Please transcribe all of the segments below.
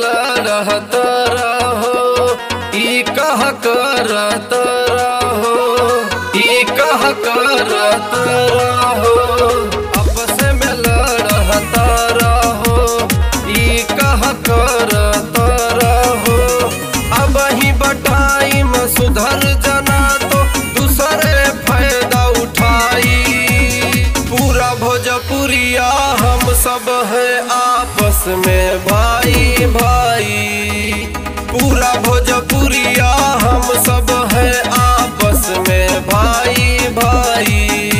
लड़त रहो ई कह करत रहो ई कह करत रहो आपस में लड़त रहो ई कह करत रहो अब ही बटाई में सुधर जना तो दूसरे फायदा उठाई पूरा भोजपुरिया हम सब है आपस में भाई भाई पूरा भोजपुरिया हम सब है आपस में भाई भाई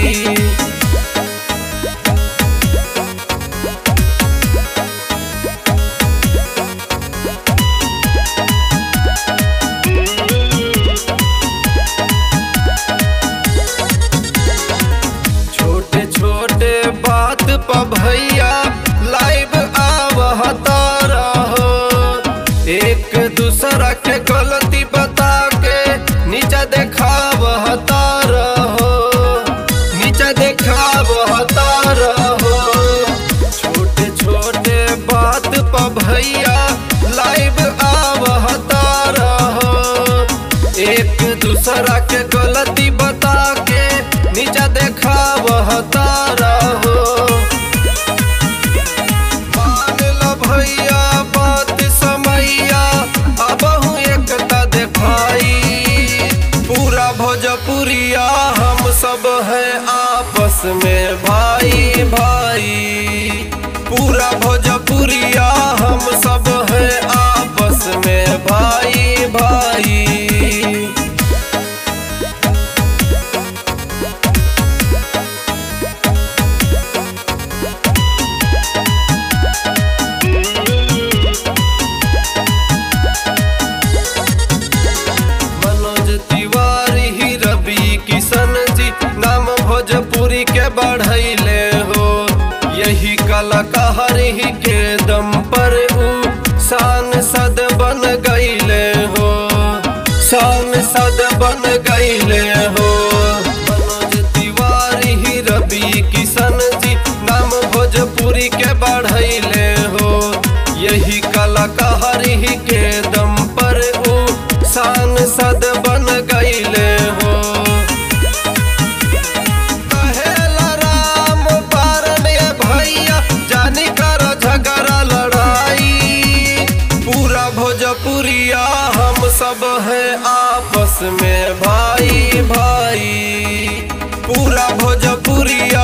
छोटे छोटे बात पर भैया लाइव आवता रहो एक दूसरा के गलती बता के नीचा देखावता रहो नीचा देखावता रहो छोटे छोटे बात पर भैया लाइव आवता रहो एक दूसरा के गलती बता के नीचा देखावता रहो मान लो भैया बात समैया अबहू एकता देखाई पूरा भोजपुरिया हम सब है आपस में भाई भाई पूरा भोजपुरिया हम सब है आपस में भाई भाई मनोज तिवारी ही रवि किशन जी नाम भोजपुरी के बढ़ैले हो यही कलाकार ही के दम पर ऊ शान सद बन गईले हो शान सद बन गईले हो मनोज तिवारी ही रवि किशन जी नाम भोजपुरी के बढ़ैले हो यही कलाकार ही के दम पर ऊ शान सद बन गईले हो कहेला राम पारन ये भैया जानी कर झगड़ा लड़ाई पूरा भोजपुरिया हम सब है आपस में भाई भाई पूरा भोजपुरिया